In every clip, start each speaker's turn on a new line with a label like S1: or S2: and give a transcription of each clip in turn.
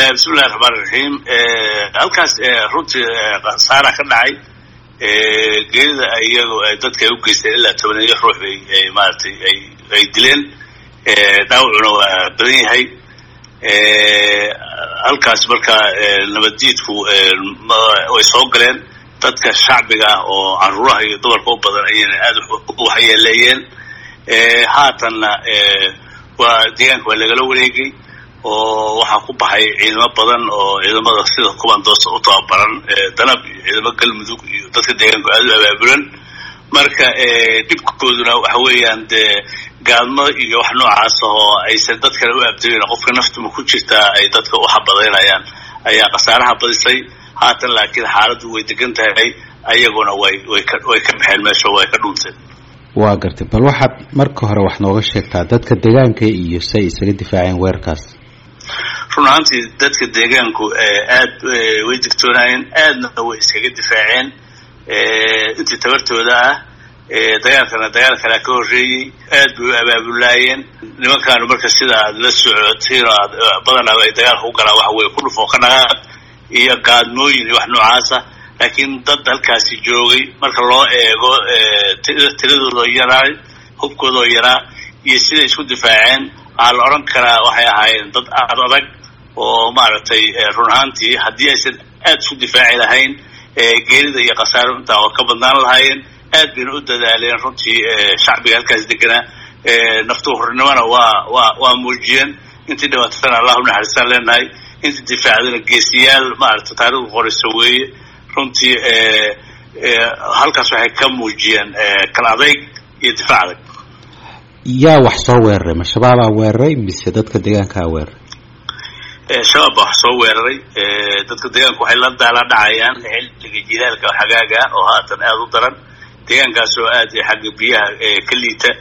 S1: bismillahi raxmaan iraxiim halkaas runtii khasaara ka dhacay geerida iyagu dadka ay u geysteen ilaa tobaneeyo ruux bay maaragtay ay ay dileen dhaawacuna waa badan yahay halkaas marka nabaddiidku way soo galeen dadka shacbiga ah oo caruuraha iyo dumarka u badan ayayna aada u waxyeeleeyeen haatanna waa deegaanka waa lagala wareegay oo waxaa ku baxay ciidamo badan oo ciidamada sida kubandoos u tababaran danab iyo ciidamo galmudug iyo dadka deegaanku aada u abaabulan marka dhibkooduna waxa weeyaan dee gaalmo iyo wax noocaas oo aysan dadkana u abdayn qofka naftuma ku jirtaa ay dadka u xabadaynayaan ayaa khasaaraha badisay haatan laakiin xaaladdu way degan tahay ayaguna way way ka way ka baxeen meesha way ka dhunteen
S2: waa gartay bal waxaad marka hore wax nooga sheegtaa dadka deegaanka iyo si ay isaga difaaceen weerarkaas
S1: run ahaantii dadka deegaanku aad way digtoonaayeen aadna way iskaga difaaceen intii tabartooda ah dagaalkana dagaal kalea ka horreeyey aad bay u abaabulaayeen nimankaanu marka sida aad la socotiin oo aad badanaaba ay dagaalka u galaan waxa weye ku dhufoo ka dhaqaaq iyo gaadmooyin iyo wax noocaasa laakiin dad halkaasi joogay marka loo eego tiradoodaoo yaraa hubkoodoo yaraa iyo siday isku difaaceen waxaa la odhan karaa waxay ahaayeen dad aad adag oo maaragtay run ahaantii haddii aysan aad isku difaaci lahayn geerida iyo khasaaro intaa oo ka badnaan lahaayeen aad bayna u dadaaleen runtii shacbiga halkaas deganaa naftu hornimona waa waa waa muujiyeen intii dhibaatana allah u naxariistaan leenahay intii difaacdana geesiyaal maaragtay taarikhdu qorayso weeye runtii halkaas waxay ka muujiyeen kala adayg iyo difaac adag
S2: yaa wax soo weeraray ma shabaabaa weeraray mise dadka deegaankaa weeraray
S1: shabaab baa wax soo weeraray dadka deegaanku waxay la daala dhacayaan xilliga jilaalka xagaaga oo haatan aada u daran deegaankaas oo aad xagga biyaha ka liita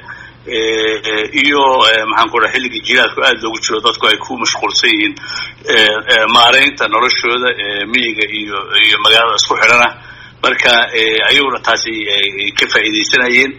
S1: iyo maxaan ku dhaha xilligii jilaalku aada loogu jiro dadku ay ku mashquulsan yihiin maaraynta noloshooda miyiga iyo iyo magaalada isku xidhana marka ayaguna taasi ka faa'iidaysanayeen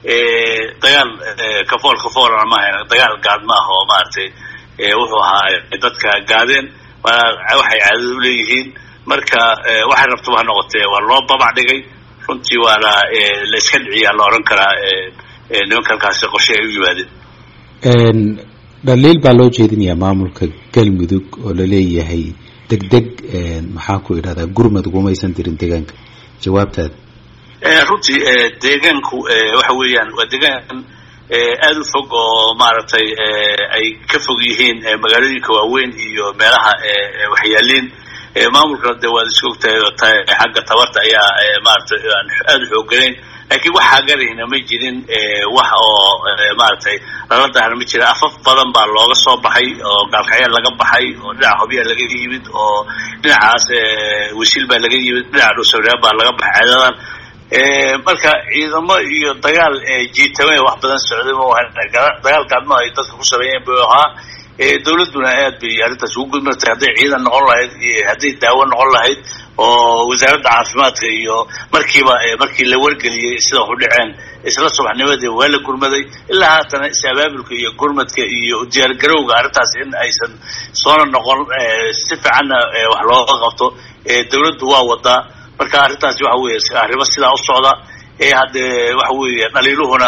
S1: dagaal kafool kafoolana maahayn dagaal gaad ma ah oo maaragtay wuxuu ahaa dadka gaadeen waxay caadada u leeyihiin marka waxay rabtaba ha noqotee waa loo babac dhigay runtii waana la iska dhiciyaa la odhan karaa nimanka halkaasi qorshe ay u yimaadeen
S2: dhaliil baa loo jeedinayaa maamulka galmudug oo laleeyahay deg deg maxaan ku idhahdaa gurmad ugumaysan dirin deegaanka jawaabtaada
S1: runtii deegaanku waxa weeyaan waa deegaan aada u fog oo maaragtay ay ka fog yihiin magaalooyinka waaweyn iyo meelaha waxyaaliin maamulkana de waad iska ogtahay xagga tabarta ayaa maaragtay aan aada u xoogganayn laakiin wax hagarayna ma jirin wax oo maaragtay lala dahna ma jira afaf badan baa looga soo baxay oo gaalkacyaal laga baxay oo dhinaca hobyaa laga yimid oo dhinacaas wasiil baa laga yimid dhinaca dhuusawreeb baa laga baxay ceedadan marka ciidamo iyo dagaal jiitame wax badan socday dagaal gaadma ay dadka ku sameeyeen buu ahaa dawladduna aad bay arrintaas ugu gudmartay hadday ciidan noqon lahayd iyo hadday daawo noqon lahayd oo wasaaradda caafimaadka iyo markiiba markii la wargeliyey sida waxu dhaceen isla subaxnimadii waa la gurmaday ilaa haatana is-abaabulka iyo gurmadka iyo diyaargarowga arrintaas in aysan soona noqon si fiicanna wax looga qabto dawladdu waa wadaa marka arrintaasi waxa weeye arrimo sidaa u socda haddee waxa weeye dhaliiluhuna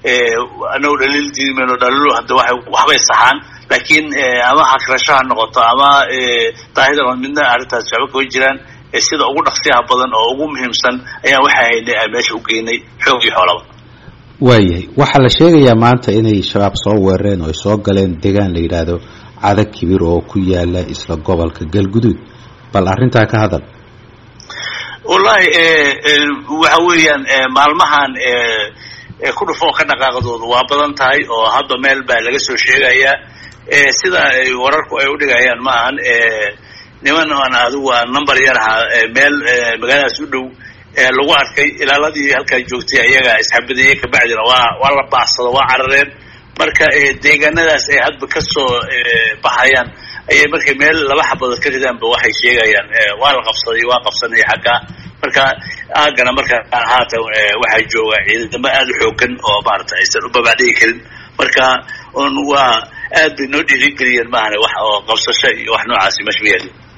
S1: anagu dhaliil diimayno dhaliiluhu hadda waxay waxbay saxaan laakiin ama hakrasho ha noqoto ama daahida midna arrintaasi waxba kama jiraan sida ugu dhaqsiyaha badan oo ugu muhiimsan ayaan waxa haynay aan meesha u geynay xoog iyo xoolaba
S2: waayahay waxaa la sheegayaa maanta inay shabaab soo weerareen oo ay soo galeen deegaan la yidhaahdo cadag kibir oo ku yaala isla gobolka galguduud bal arrintaa ka hadal
S1: wallahi waxa weeyaan maalmahan ku dhufoo ka dhaqaaqdoodu waa badan tahay oo hadda meel baa laga soo sheegayaa sida ay wararku ay u dhigayaan maahan niman aan adigu aan number yar ahaa meel magaaladaas u dhow lagu arkay ilaaladii halkaa joogtay ayaga isxabadiyey kabacdina waa waa la baacsado waa carareen marka deegaanadaas ay hadba kasoo baxayaan ayay markay meel laba xabadood ka ridaanba waxay sheegayaan waa la qabsaday waa qabsanay xaggaa marka aagana marka haatan waxaa jooga ciidamo aada u xoogan oo maarata aysan u babacdhigi karin marka un waa aad bay noo dhiirigeliyeen maahane wax oo qabsasho iyo wax noocaasi meesha ma yaalin